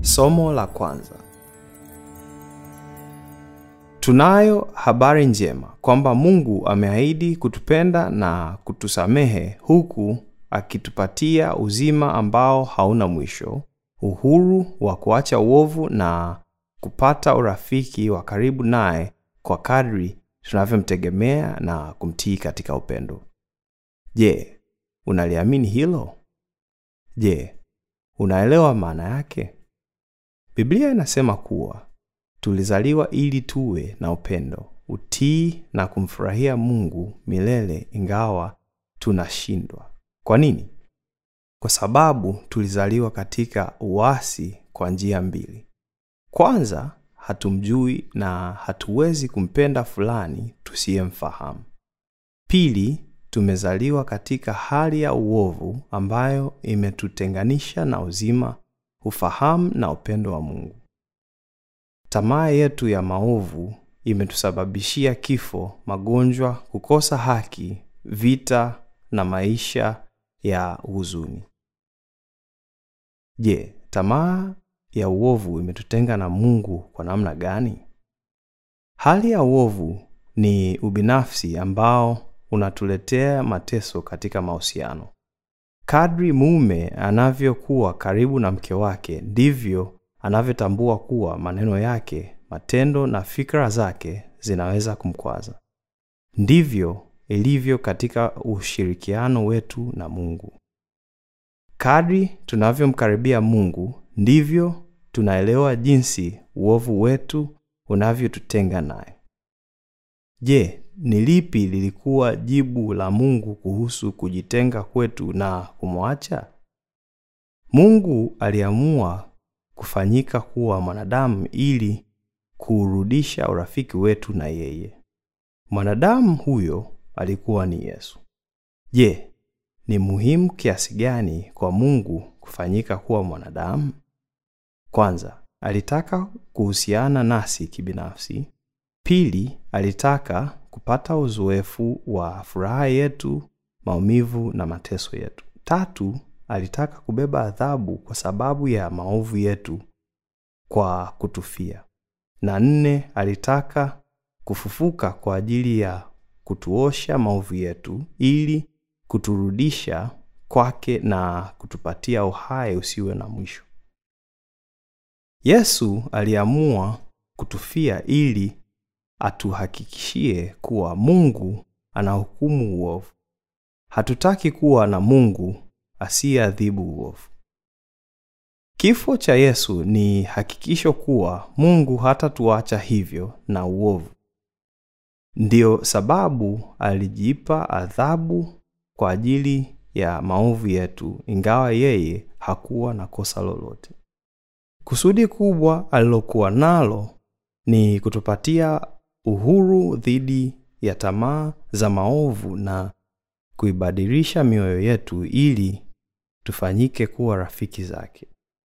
Somo la kwanza. Tunayo habari njema kwamba Mungu ameahidi kutupenda na kutusamehe huku akitupatia uzima ambao hauna mwisho, uhuru wa kuacha uovu na kupata urafiki wa karibu naye kwa kadri tunavyomtegemea na kumtii katika upendo. Je, unaliamini hilo? Je, unaelewa maana yake? Biblia inasema kuwa tulizaliwa ili tuwe na upendo, utii na kumfurahia Mungu milele ingawa tunashindwa. Kwa nini? Kwa sababu tulizaliwa katika uasi kwa njia mbili. Kwanza, hatumjui na hatuwezi kumpenda fulani tusiyemfahamu. Pili, tumezaliwa katika hali ya uovu ambayo imetutenganisha na uzima, ufahamu na upendo wa Mungu. Tamaa yetu ya maovu imetusababishia kifo, magonjwa, kukosa haki, vita na maisha ya huzuni. Je, tamaa ya uovu imetutenga na Mungu kwa namna gani? Hali ya uovu ni ubinafsi ambao unatuletea mateso katika mahusiano. Kadri mume anavyokuwa karibu na mke wake, ndivyo anavyotambua kuwa maneno yake, matendo na fikra zake zinaweza kumkwaza. Ndivyo ilivyo katika ushirikiano wetu na Mungu. Kadri tunavyomkaribia Mungu, ndivyo tunaelewa jinsi uovu wetu unavyotutenga naye. Je, ni lipi lilikuwa jibu la Mungu kuhusu kujitenga kwetu na kumwacha? Mungu aliamua kufanyika kuwa mwanadamu ili kuurudisha urafiki wetu na yeye. Mwanadamu huyo alikuwa ni Yesu. Je, ni muhimu kiasi gani kwa Mungu kufanyika kuwa mwanadamu? Kwanza, alitaka kuhusiana nasi kibinafsi. Pili, alitaka kupata uzoefu wa furaha yetu, maumivu na mateso yetu. Tatu, alitaka kubeba adhabu kwa sababu ya maovu yetu kwa kutufia. Na nne, alitaka kufufuka kwa ajili ya kutuosha maovu yetu ili kuturudisha kwake na kutupatia uhai usiwe na mwisho. Yesu aliamua kutufia ili atuhakikishie kuwa Mungu anahukumu uovu. Hatutaki kuwa na Mungu asiyeadhibu uovu. Kifo cha Yesu ni hakikisho kuwa Mungu hatatuacha hivyo na uovu. Ndiyo sababu alijipa adhabu kwa ajili ya maovu yetu, ingawa yeye hakuwa na kosa lolote. Kusudi kubwa alilokuwa nalo ni kutupatia uhuru dhidi ya tamaa za maovu na kuibadilisha mioyo yetu ili tufanyike kuwa rafiki zake.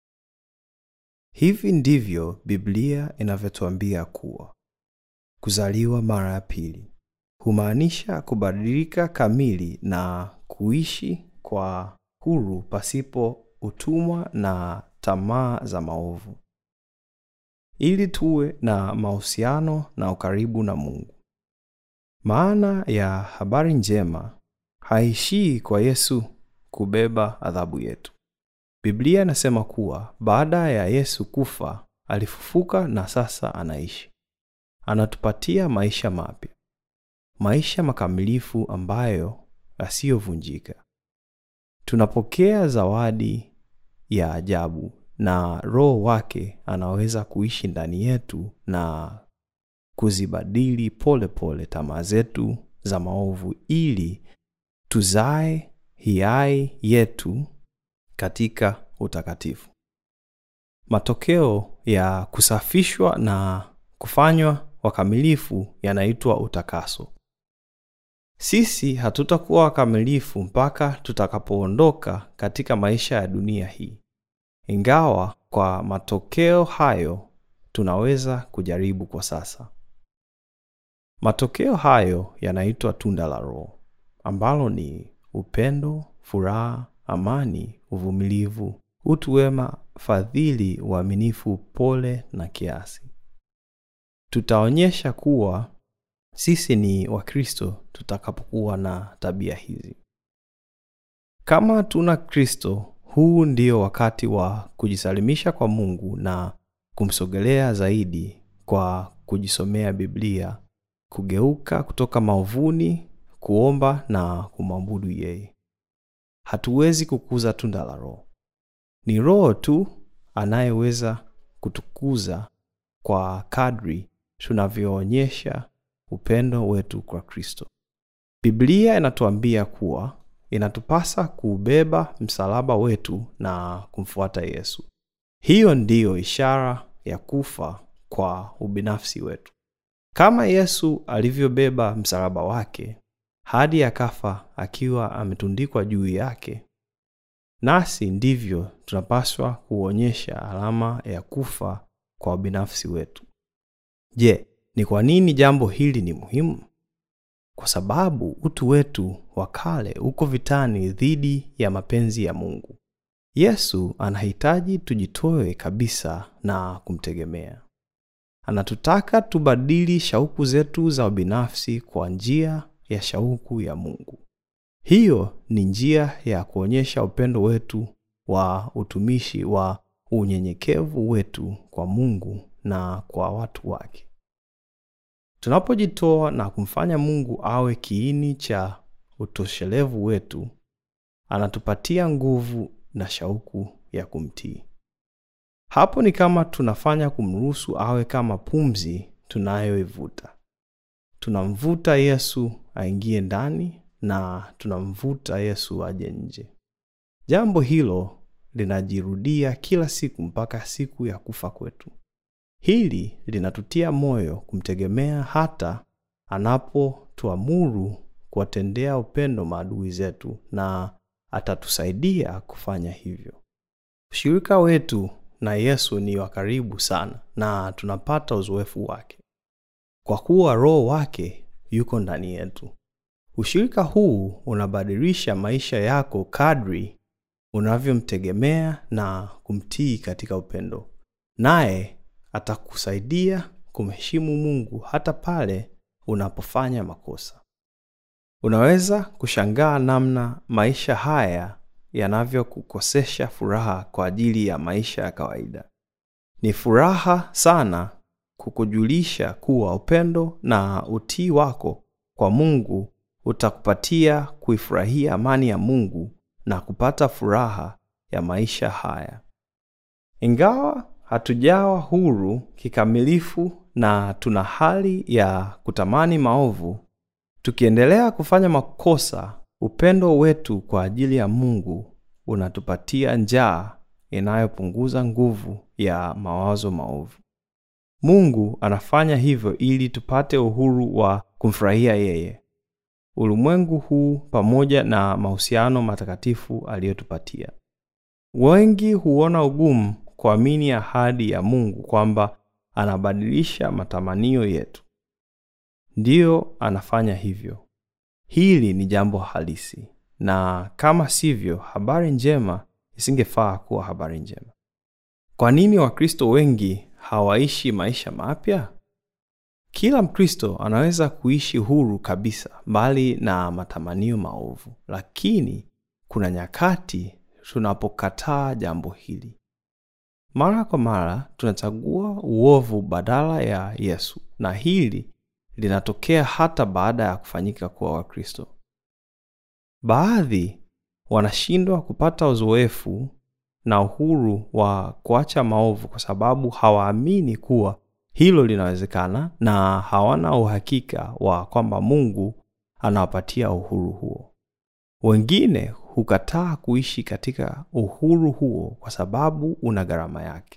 Hivi ndivyo Biblia inavyotuambia kuwa kuzaliwa mara ya pili humaanisha kubadilika kamili na kuishi kwa huru pasipo utumwa na tamaa za maovu, ili tuwe na mahusiano na ukaribu na Mungu. Maana ya habari njema haishii kwa Yesu kubeba adhabu yetu. Biblia inasema kuwa baada ya Yesu kufa, alifufuka na sasa anaishi. Anatupatia maisha mapya, maisha makamilifu ambayo yasiyovunjika. Tunapokea zawadi ya ajabu na Roho wake anaweza kuishi ndani yetu na kuzibadili polepole tamaa zetu za maovu ili tuzae hiari yetu katika utakatifu. Matokeo ya kusafishwa na kufanywa wakamilifu yanaitwa utakaso. Sisi hatutakuwa wakamilifu mpaka tutakapoondoka katika maisha ya dunia hii, ingawa kwa matokeo hayo tunaweza kujaribu kwa sasa. Matokeo hayo yanaitwa tunda la Roho, ambalo ni upendo, furaha, amani, uvumilivu, utu wema, fadhili, uaminifu, upole na kiasi. Tutaonyesha kuwa sisi ni Wakristo tutakapokuwa na tabia hizi. Kama tuna Kristo, huu ndio wakati wa kujisalimisha kwa Mungu na kumsogelea zaidi kwa kujisomea Biblia, kugeuka kutoka maovuni, kuomba na kumwabudu yeye. Hatuwezi kukuza tunda la Roho. Ni Roho tu anayeweza kutukuza kwa kadri tunavyoonyesha upendo wetu kwa Kristo. Biblia inatuambia kuwa inatupasa kuubeba msalaba wetu na kumfuata Yesu. Hiyo ndiyo ishara ya kufa kwa ubinafsi wetu. Kama Yesu alivyobeba msalaba wake hadi akafa akiwa ametundikwa juu yake, nasi ndivyo tunapaswa kuonyesha alama ya kufa kwa ubinafsi wetu. Je, ni kwa nini jambo hili ni muhimu? Kwa sababu utu wetu wa kale uko vitani dhidi ya mapenzi ya Mungu. Yesu anahitaji tujitoe kabisa na kumtegemea. Anatutaka tubadili shauku zetu za ubinafsi kwa njia ya shauku ya Mungu. Hiyo ni njia ya kuonyesha upendo wetu wa utumishi wa unyenyekevu wetu kwa Mungu na kwa watu wake. Tunapojitoa na kumfanya Mungu awe kiini cha utoshelevu wetu, anatupatia nguvu na shauku ya kumtii. Hapo ni kama tunafanya kumruhusu awe kama pumzi tunayoivuta. Tunamvuta Yesu aingie ndani na tunamvuta Yesu aje nje. Jambo hilo linajirudia kila siku mpaka siku ya kufa kwetu. Hili linatutia moyo kumtegemea hata anapotuamuru kuwatendea upendo maadui zetu, na atatusaidia kufanya hivyo. Ushirika wetu na Yesu ni wa karibu sana na tunapata uzoefu wake kwa kuwa Roho wake yuko ndani yetu. Ushirika huu unabadilisha maisha yako kadri unavyomtegemea na kumtii katika upendo, naye atakusaidia kumheshimu Mungu hata pale unapofanya makosa. Unaweza kushangaa namna maisha haya yanavyokukosesha furaha kwa ajili ya maisha ya kawaida. Ni furaha sana kukujulisha kuwa upendo na utii wako kwa Mungu utakupatia kuifurahia amani ya Mungu na kupata furaha ya maisha haya. Ingawa hatujawa huru kikamilifu na tuna hali ya kutamani maovu, tukiendelea kufanya makosa, upendo wetu kwa ajili ya Mungu unatupatia njaa inayopunguza nguvu ya mawazo maovu. Mungu anafanya hivyo ili tupate uhuru wa kumfurahia yeye, ulimwengu huu pamoja na mahusiano matakatifu aliyotupatia. Wengi huona ugumu kuamini ahadi ya Mungu kwamba anabadilisha matamanio yetu. Ndiyo, anafanya hivyo. Hili ni jambo halisi, na kama sivyo, habari njema isingefaa kuwa habari njema. Kwa nini Wakristo wengi hawaishi maisha mapya? Kila Mkristo anaweza kuishi huru kabisa mbali na matamanio maovu, lakini kuna nyakati tunapokataa jambo hili. Mara kwa mara tunachagua uovu badala ya Yesu, na hili linatokea hata baada ya kufanyika kuwa Wakristo. Baadhi wanashindwa kupata uzoefu na uhuru wa kuacha maovu kwa sababu hawaamini kuwa hilo linawezekana na hawana uhakika wa kwamba Mungu anawapatia uhuru huo. Wengine hukataa kuishi katika uhuru huo kwa sababu una gharama yake,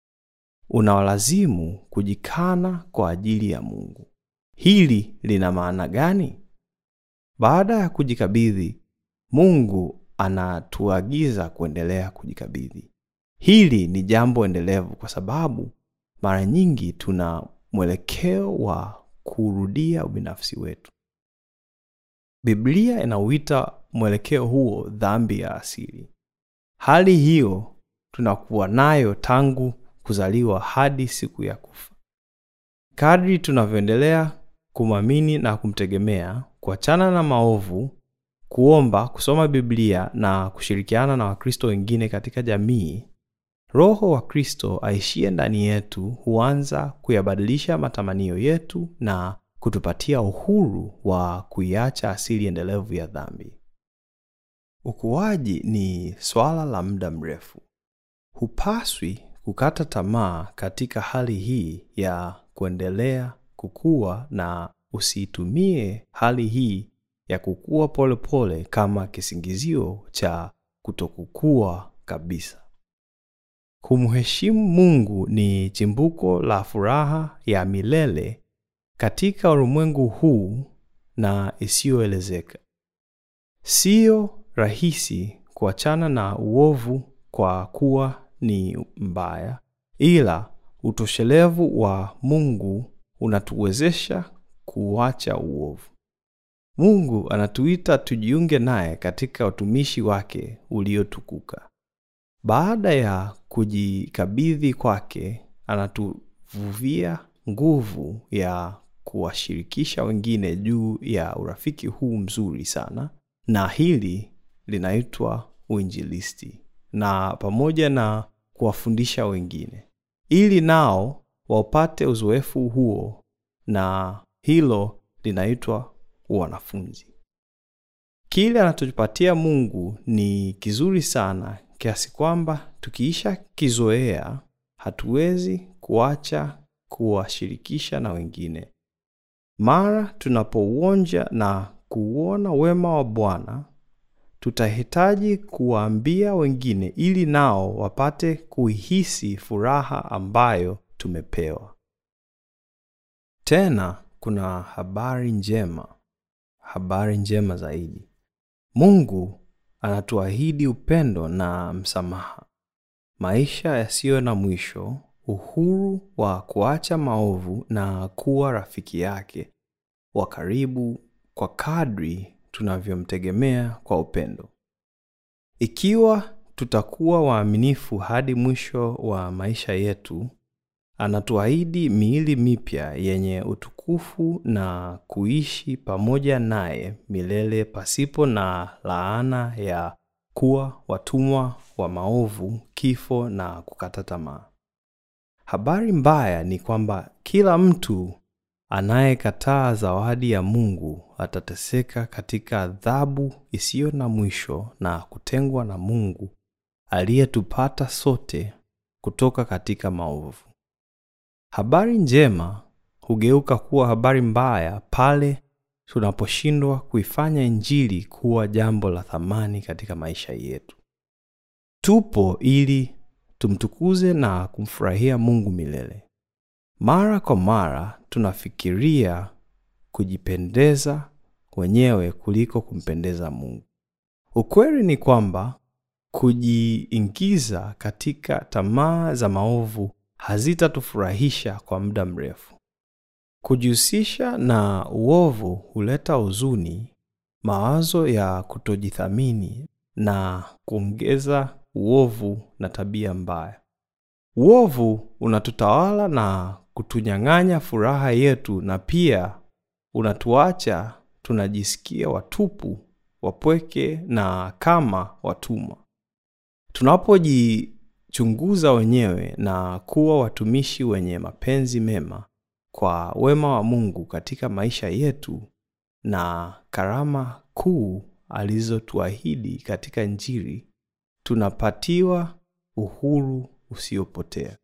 unawalazimu kujikana kwa ajili ya Mungu. Hili lina maana gani? Baada ya kujikabidhi, Mungu anatuagiza kuendelea kujikabidhi. Hili ni jambo endelevu kwa sababu mara nyingi tuna mwelekeo wa kurudia ubinafsi wetu. Biblia inauita mwelekeo huo dhambi ya asili. Hali hiyo tunakuwa nayo tangu kuzaliwa hadi siku ya kufa. Kadri tunavyoendelea kumwamini na kumtegemea, kuachana na maovu, kuomba, kusoma Biblia na kushirikiana na Wakristo wengine katika jamii, Roho wa Kristo aishie ndani yetu huanza kuyabadilisha matamanio yetu na kutupatia uhuru wa kuiacha asili endelevu ya dhambi. Ukuaji ni swala la muda mrefu. Hupaswi kukata tamaa katika hali hii ya kuendelea kukua, na usiitumie hali hii ya kukua polepole pole kama kisingizio cha kutokukua kabisa. Kumheshimu Mungu ni chimbuko la furaha ya milele katika ulimwengu huu na isiyoelezeka. Siyo rahisi kuachana na uovu kwa kuwa ni mbaya, ila utoshelevu wa Mungu unatuwezesha kuacha uovu. Mungu anatuita tujiunge naye katika utumishi wake uliotukuka. Baada ya kujikabidhi kwake, anatuvuvia nguvu ya kuwashirikisha wengine juu ya urafiki huu mzuri sana, na hili linaitwa uinjilisti, na pamoja na kuwafundisha wengine ili nao wapate uzoefu huo, na hilo linaitwa wanafunzi. Kile anachotupatia Mungu ni kizuri sana kiasi kwamba tukiisha kizoea hatuwezi kuacha kuwashirikisha na wengine. Mara tunapouonja na kuuona wema wa Bwana, tutahitaji kuwaambia wengine ili nao wapate kuihisi furaha ambayo tumepewa. Tena kuna habari njema, habari njema zaidi. Mungu anatuahidi upendo na msamaha, maisha yasiyo na mwisho, uhuru wa kuacha maovu na kuwa rafiki yake wa karibu kwa kadri tunavyomtegemea kwa upendo. Ikiwa tutakuwa waaminifu hadi mwisho wa maisha yetu, anatuahidi miili mipya yenye utukufu na kuishi pamoja naye milele pasipo na laana ya kuwa watumwa wa maovu, kifo na kukata tamaa. Habari mbaya ni kwamba kila mtu anayekataa zawadi ya Mungu atateseka katika adhabu isiyo na mwisho na kutengwa na Mungu aliyetupata sote kutoka katika maovu. Habari njema hugeuka kuwa habari mbaya pale tunaposhindwa kuifanya Injili kuwa jambo la thamani katika maisha yetu. Tupo ili tumtukuze na kumfurahia Mungu milele. Mara kwa mara tunafikiria kujipendeza wenyewe kuliko kumpendeza Mungu. Ukweli ni kwamba kujiingiza katika tamaa za maovu hazitatufurahisha kwa muda mrefu. Kujihusisha na uovu huleta huzuni, mawazo ya kutojithamini na kuongeza uovu na tabia mbaya. Uovu unatutawala na kutunyang'anya furaha yetu, na pia unatuacha tunajisikia watupu, wapweke na kama watumwa. Tunapojichunguza wenyewe na kuwa watumishi wenye mapenzi mema kwa wema wa Mungu katika maisha yetu na karama kuu alizotuahidi katika Injili, tunapatiwa uhuru usiopotea.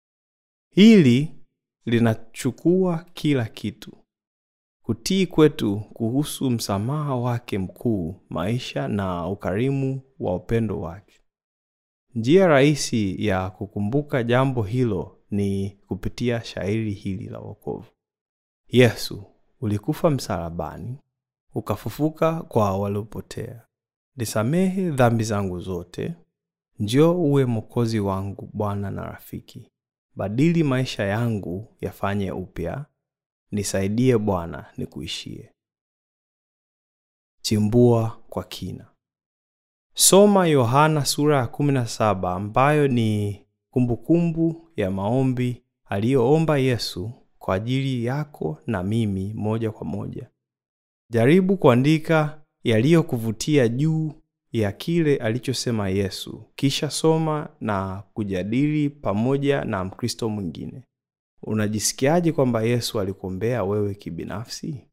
Hili linachukua kila kitu: kutii kwetu kuhusu msamaha wake mkuu, maisha na ukarimu wa upendo wake. Njia rahisi ya kukumbuka jambo hilo ni kupitia shairi hili la wokovu: Yesu, ulikufa msalabani, ukafufuka kwa waliopotea. Nisamehe dhambi zangu zote, njoo uwe mwokozi wangu, Bwana na rafiki. Badili maisha yangu yafanye upya, nisaidie Bwana nikuishie. Chimbua kwa kina. Soma Yohana sura ya 17 ambayo ni kumbukumbu ya maombi aliyoomba Yesu kwa ajili yako na mimi moja kwa moja. Jaribu kuandika yaliyokuvutia juu ya kile alichosema Yesu, kisha soma na kujadili pamoja na Mkristo mwingine. Unajisikiaje kwamba Yesu alikuombea wewe kibinafsi?